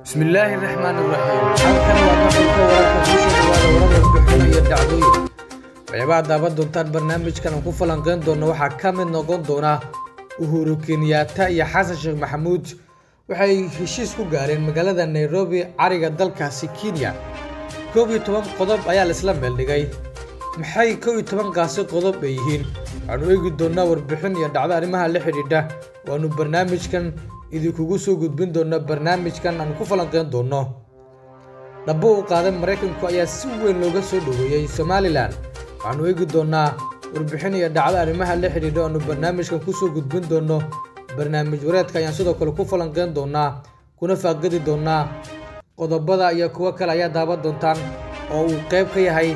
bismillaahi raxmaan iraxiim halkan waa maqalka wararka kusoo dhawaada warar warbixino iyo dhacdooyin waxyaabaha daaban doontaan barnaamijkan aan ku falanqeyn doono waxaa ka mid noqon doona uhuru kenyaata iyo xasan sheekh maxamuud waxay heshiis ku gaareen magaalada nairobi cariga dalkaasi kenya koob iyo toban qodob ayaa laisla meeldhigay maxay kow iyo tobankaasi qodob ay yihiin waxaanu eegi doonaa warbixin iyo dhacdo arrimaha la xidhiidha waanu barnaamijkan idinkugu soo gudbin doona barnaamijkan aan ku falanqeyn doono dhabo u qaadan maraykanku ayaa si weyn looga soo dhoweeyey somalilan waxaanu eegi doonaa warbixin iyo dhacdo arrimaha la xidhiidha aanu barnaamijkan kusoo gudbin doono barnaamij wareedka ayaan sidoo kale ku falanqeyn doonaa kuna faaqidi doonaa qodobada iyo kuwo kale ayaa daaban doontaan oo uu qayb ka yahay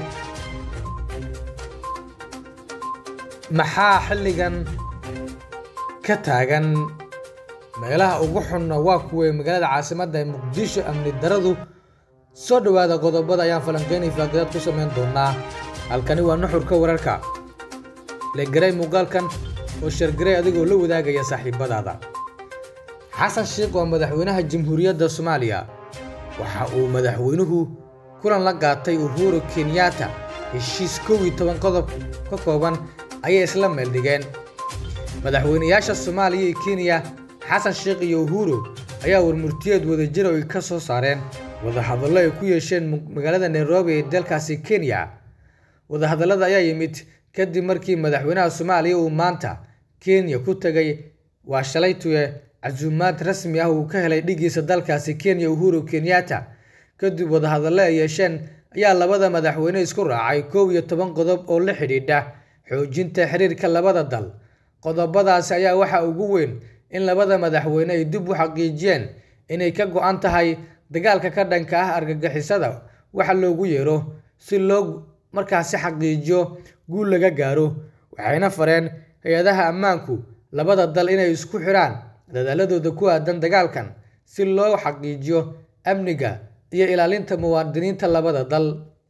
maxaa xilligan ka taagan meelaha ugu xunna waa kuway magaalada caasimadda ee muqdisho amni daradu soo dhowaada qodobada ayaan falanqeynay faaqidaad ku samayn doonaa halkani waa nuxurka wararka legaray muuqaalkan oo shargaray adigoo la wadaagaya saaxiibadaada xasan sheekh waa madaxweynaha jamhuuriyadda soomaaliya waxa uu madaxweynuhu kulan la qaatay uhuru kenyaata heshiis kow iyo toban qodob ka kooban ayay isla meeldhigeen madaxweynayaasha soomaaliya iyo kenya xasan sheekh iyo uhuru ayaa warmurtiyeed wadajira ay ka soo saareen wadahadallo ay ku yeesheen magaalada nairobi ee dalkaasi kenya wadahadallada ayaa yimid kadib markii madaxweynaha soomaaliya uu maanta kenya ku tegay waa shalaytuye casuumaad rasmi ah uu ka helay dhigiisa dalkaasi kenya uhuru kenyaata kadib wadahadallo ay yeesheen ayaa labada madaxweyne isku raacay kow iyo toban qodob oo la xidhiidha xoojinta xiriirka labada dal qodobadaasi ayaa waxaa ugu weyn in labada madaxweyne ay dib u xaqiijiyeen inay ka go-an tahay dagaalka ka dhanka ah argagixisada waxa loogu yeero si loo markaasi xaqiijiyo guul laga gaaro waxayna fareen hay-adaha ammaanku labada dal inay isku xidhaan dadaaladooda ku aadan dagaalkan si loo xaqiijiyo amniga iyo ilaalinta muwaadiniinta labada dal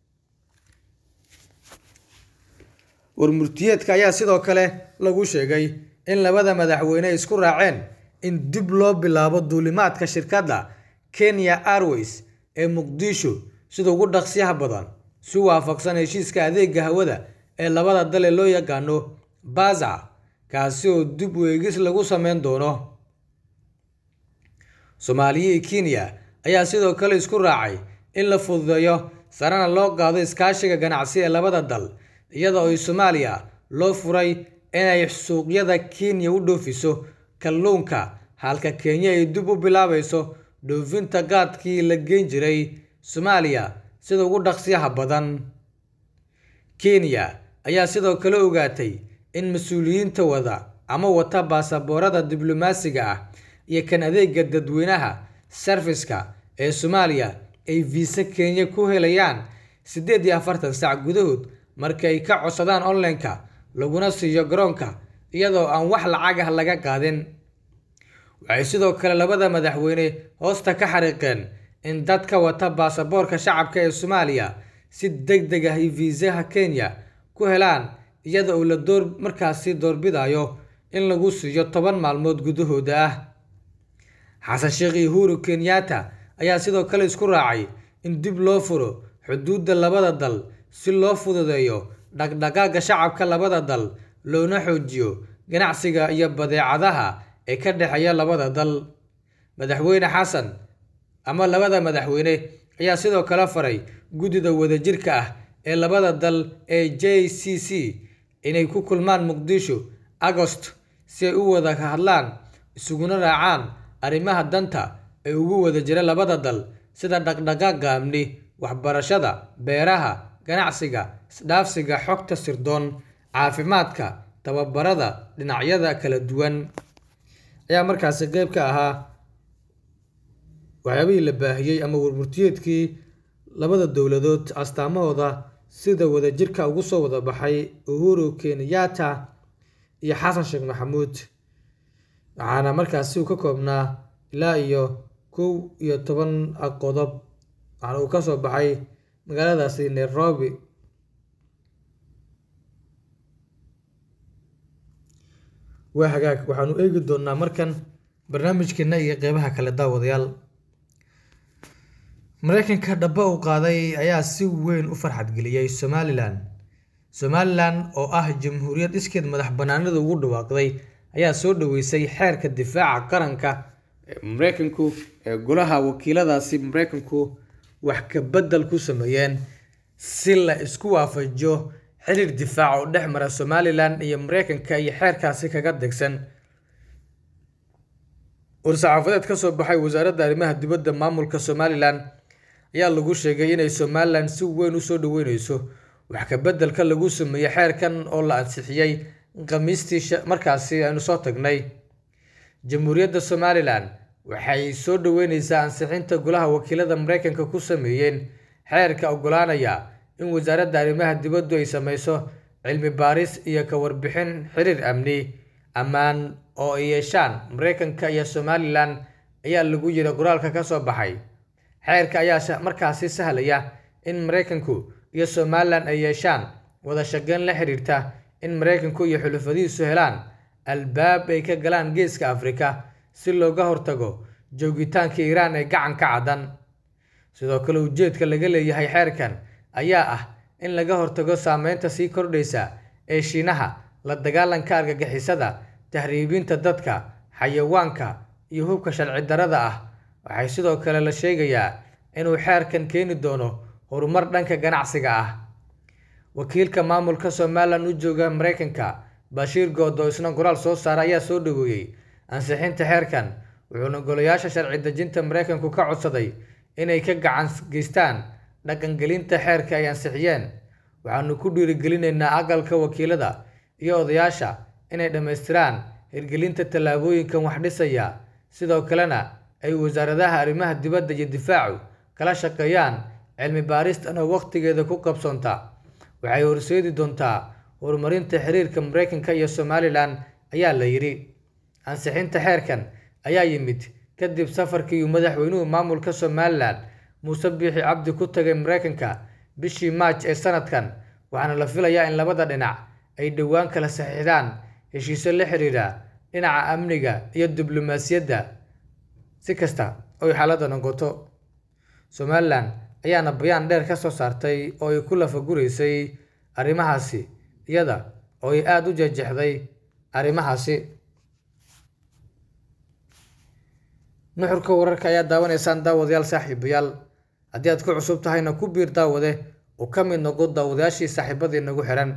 warmurtiyeedka ayaa sidoo kale lagu sheegay in labada madaxweyne isku raaceen in dib loo bilaabo duulimaadka shirkadda kenya airways ee muqdisho sida ugu dhaqsiyaha badan si waafaqsan heshiiska adeega hawada ee labada dal ee loo yaqaano baza kaasi oo dib u eegis lagu sameyn doono soomaaliya iyo kenya ayaa sidoo kale isku raacay in la fududeeyo sarena loo qaado iskaashiga ganacsi ee labada dal iyada oo soomaaliya loo furay inay suuqyada kenya u dhoofiso kalluunka halka kenya ay dib u bilaabayso dhoofinta qaadkii la geyn jiray soomaaliya sida ugu dhaqsiyaha badan kenya ayaa sidoo kale ogaatay in mas-uuliyiinta wada ama wata baasaboorada diblomaasiga ah iyo kan adeega dadweynaha sarfiska ee soomaaliya ay viisa kenya ku helayaan siddeed iyo afartan sac gudahood marka ay ka codsadaan online-ka laguna siiyo garoonka iyadoo aan wax lacag ah laga qaadin waxay sidoo kale labada madaxweyne hoosta ka xariiqeen in dadka wata baasaboorka shacabka ee soomaaliya si deg deg ah viisaha kenya ku helaan iyada oo la door markaasi doorbidayo in lagu siiyo toban maalmood gudahooda ah xasan sheekh iyo uhuru kenyaata ayaa sidoo kale isku raacay in dib loo furo xuduudda labada dal si loo fududeeyo dhaqdhaqaaga shacabka labada dal loona xoojiyo ganacsiga iyo badeecadaha ee ka dhexeeya labada dal madaxweyne xasan ama labada madaxweyne ayaa sidoo kale faray guddida wadajirka ah ee labada dal ee j c c inay ku kulmaan muqdisho agost si ay u wada hadlaan isuguna raacaan arrimaha danta ee ugu wada jira labada dal sida dhaqdhaqaaqa amni waxbarashada beeraha ganacsiga isdhaafsiga xogta sirdoon caafimaadka tababarada dhinacyada kala duwan ayaa markaasi qeyb ka ahaa waxyaabihii la baahiyey ama warmurtiyeedkii labada dowladood astaamahooda sida wadajirka ugu soo wada baxay uhuru kenyaata iyo xasan sheekh maxamuud waxaana markaasi uu ka koobnaa ilaa iyo kow iyo toban qodob waxaana uu ka soo baxay magaaladaasi nairobi waa hagaag waxaanu eegi doonaa markan barnaamijkeena iyo qeybaha kale daawadayaal mareykanka dhaba uu qaaday ayaa si weyn u farxadgeliyey somalilan somalilan oo ah jamhuuriyad iskeed madax banaanida ugu dhawaaqday ayaa soo dhaweysay xeerka difaaca qaranka ee mareykanku ee golaha wakiiladaasi mareykanku wax ka bedel ku sameeyeen si la isku waafajiyo xiriir difaac oo dhex mara somalilan iyo mareykanka iyo xeerkaasi kaga degsan war-saxaafadeed ka soo baxay wasaaradda arrimaha dibadda maamulka somalilan ayaa lagu sheegay inay somalilan si weyn usoo dhaweyneyso wax ka bedelka lagu sameeyey xeerkan oo la ansixiyey khamiistii markaasi aynu soo tagnay jamhuuriyadda somalilan waxay soo dhaweyneysaa ansixinta golaha wakiilada mareykanka ku sameeyeen xeerka ogolaanaya in wasaaradda arrimaha dibaddu ay sameyso cilmi baaris iyo ka warbixin xiriir amni ammaan oo ay yeeshaan mareykanka iyo somalilan ayaa lagu yiri qoraalka ka soo baxay xeerka ayaa markaasi sahlaya in mareykanku iyo somalilan ay yeeshaan wada shaqeyn la xiriirta in mareykanku iyo xulufadiisu helaan albaab ay ka galaan geeska afrika si looga hortago joogitaanka iiraan ee gacanka caddan sidoo kale ujeedka laga leeyahay xeerkan ayaa ah in laga hortago saameynta sii kordhaysa ee shiinaha la dagaalanka argagixisada tahriibinta dadka xayawaanka iyo hubka sharci darrada ah waxay sidoo kale la sheegayaa inuu xeerkan keeni doono horumar dhanka ganacsiga ah wakiilka maamulka somalilan u jooga mareykanka bashiir good oo isna qoraal soo saara ayaa soo dhaweeyey ansixinta xeerkan wuxuuna golayaasha sharci dejinta mareykanku ka codsaday inay ka gacan geystaan dhaqangelinta xeerka ay ansixiyeen waxaanu ku dhiirigelinaynaa aqalka wakiilada iyo odayaasha inay dhammaystiraan hirgelinta tallaabooyinkan wax dhisaya sidoo kalena ay wasaaradaha arrimaha dibadda iyo difaacu kala shaqeeyaan cilmi baaristan oo waqtigeeda ku qabsoonta waxay horseedi doontaa horumarinta xiriirka mareykanka iyo somalilan ayaa la yidhi ansixinta xeerkan ayaa yimid kadib safarkii uu madaxweynuhu maamulka somalilan muuse biixi cabdi ku tagay mareykanka bishii maaj ee sanadkan waxaana la filayaa in labada dhinac ay dhowaan kala saxiixdaan heshiisyo la xiriira dhinaca amniga iyo diblomaasiyadda si kasta oy xaaladda noqoto somalilan ayaana bayaan dheer ka soo saartay oo ay ku lafaguraysay arrimahaasi iyada oo ay aada u jejexday arrimahaasi nuxurka wararka ayaa daawanaysaan daawadayaal saaxiibayaal haddii aad ku cusub tahayna ku biir daawade oo ka mid noqo daawadayaashii saaxiibadii nagu xihan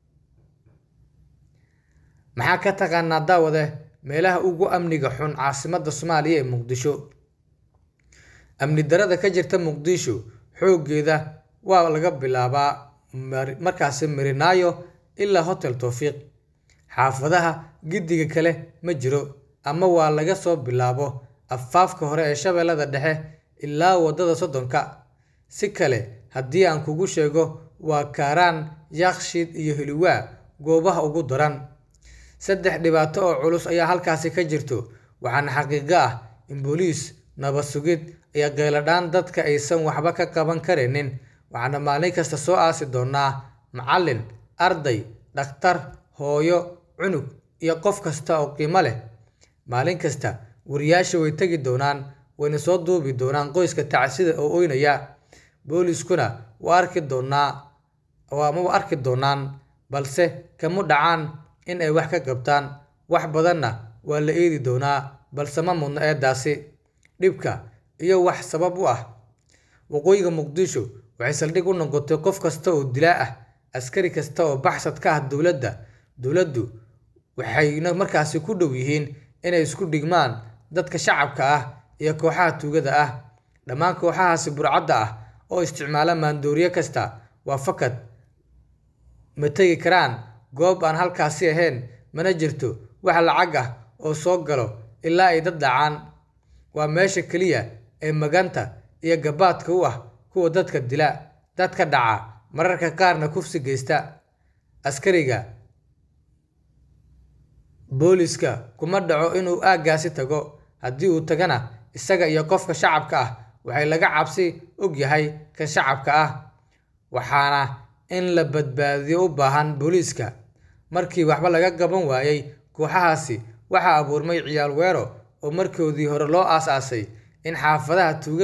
maxaa ka taqaanaa daawade meelaha ugu amniga xun caasimadda soomaaliya ee muqdisho amni darada ka jirta muqdisho xooggeeda waa laga bilaabaa markaasi marinaayo ilaa hotel towfiiq xaafadaha giddiga kale ma jiro ama waa laga soo bilaabo afaafka hore ee shabeellada dhexe ilaa waddada soddonka si kale haddii aan kugu sheego waa kaaraan yaakshiid iyo heliwaa goobaha ugu daran saddex dhibaato oo culus ayaa halkaasi ka jirto waxaana xaqiiqo ah in booliis nabad sugid iyo qeyladhaan dadka aysan waxba ka qaban karaynin waxaana maalin kasta soo aasi doonaa macallin arday dhakhtar hooyo cunug iyo qof kasta oo qiimo leh maalin kasta wariyaasha way tegi doonaan wayna soo duubi doonaan qoyska tacsida oo oynaya booliiskuna waa arki doonaa amaba arki doonaan balse kama dhacaan in ay wax ka qabtaan wax badanna waa la eedi doonaa balse ma mudno eedaasi dhibka iyo wax sabab u ah waqooyiga muqdisho waxay saldhig u noqotay qof kasta oo dilaa ah askari kasta oo baxsad ka ah dowladda dowladdu waxayna markaasi ku dhow yihiin inay isku dhigmaan dadka shacabka ah iyo kooxaha tuugada ah dhammaan kooxahaasi burcadda ah oo isticmaala maandooriye kasta waa fakad ma tegi karaan goob aan halkaasi ahayn mana jirto wax lacag ah oo soo galo ilaa ay dad dhacaan waa meesha keliya ee maganta iyo gabaadka u ah kuwa dadka dila dadka dhaca mararka qaarna kufsi geysta askariga booliska kuma dhaco inuu aaggaasi tago haddii uu tagana isaga iyo qofka shacabka ah waxay laga cabsi og yahay kan shacabka ah waxaana in la badbaadiyo u baahan booliiska markii waxba laga qaban waayey kooxahaasi waxaa abuurmay ciyaal weero oo markoodii hore loo aas-aasay in xaafadaha tuugada